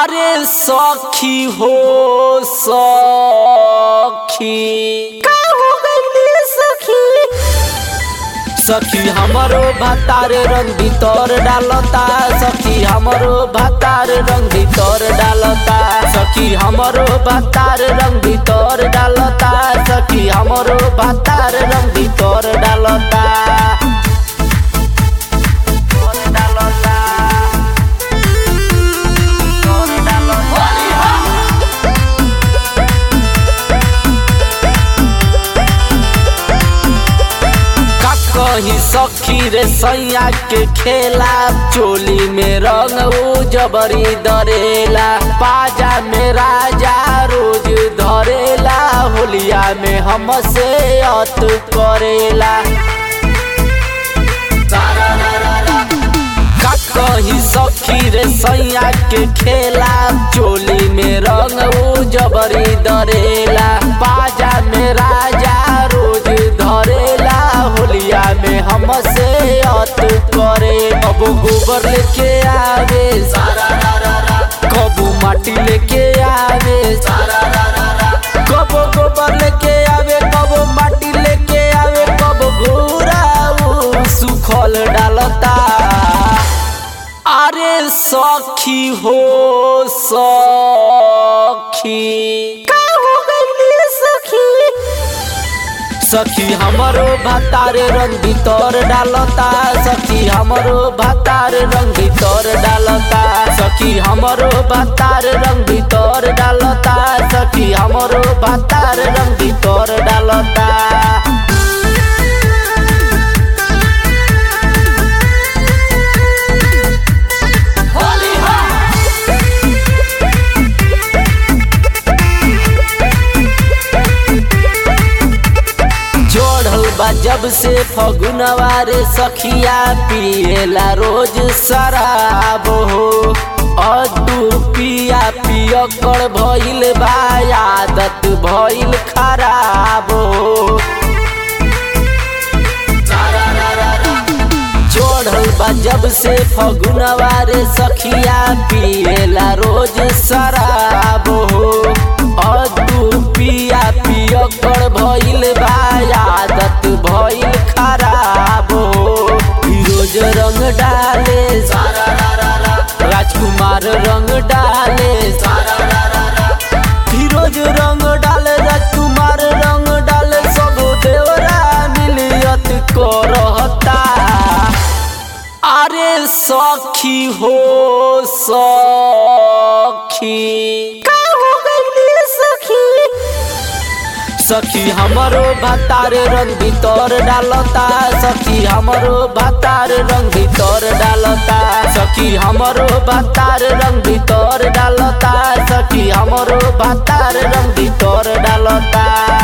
अरे सखी हो सखी का हो गइल सखी सखी हमरो भातार रंग भीतर डालता सखी हमरो भातार रंग भीतर डालता सखी हमरो भातार रंग भीतर डालता सखी हमरो भातार रंग भीतर डालता डालता का कही सखी रे सैया के खेला चोली में रंग उ जबरी दरेला पाजा में राजा रोज धरेला होलिया में हमसे अत करेला का कही सखी रे सैया के खेला चोली में रंग उ जबरी दरेला बाजा में राजा रोज धरेला होलिया में हमसे अत करे अब गोबर लेके आवे कबू माटी लेके आवे कबो गोबर लेके आवे कबो माटी लेके आवे कबो घूरा उ सुखल डालता अरे सखी हो सखी का हो गइल सखी सखी हमरो भातार रंग भीतर डालता सखी हमरो भातार रंग भीतर डालता सखी हमरो भातार रंग भीतर डालता सखी हमरो भातार रंग भीतर डालता जोड़ल बा जब से फगुनवा रे सखिया पिएला रोज शराब हो अदू पिया पिय कर भइल बा आदत भइल खराब हो जोड़ल बा जब से फगुनवा रे सखिया पिएला रोज शराब हो अदू पिया पिय कर भइल बा आदत भइल खराब हो फिरोज रंग डाले राजकुमार रंग डाले फिरोज रंग डाले राजकुमार रंग डाले सब देवरा मिलियत करता अरे सखी हो सखी का हो गइल सखी सखी हमरो भातार रंग भीतर डालता सखी हमरो भातार रंग भीतर डालता सखी हमरो भातार रंग भीतर डालता सखी हमरो भातार रंग भीतर डालता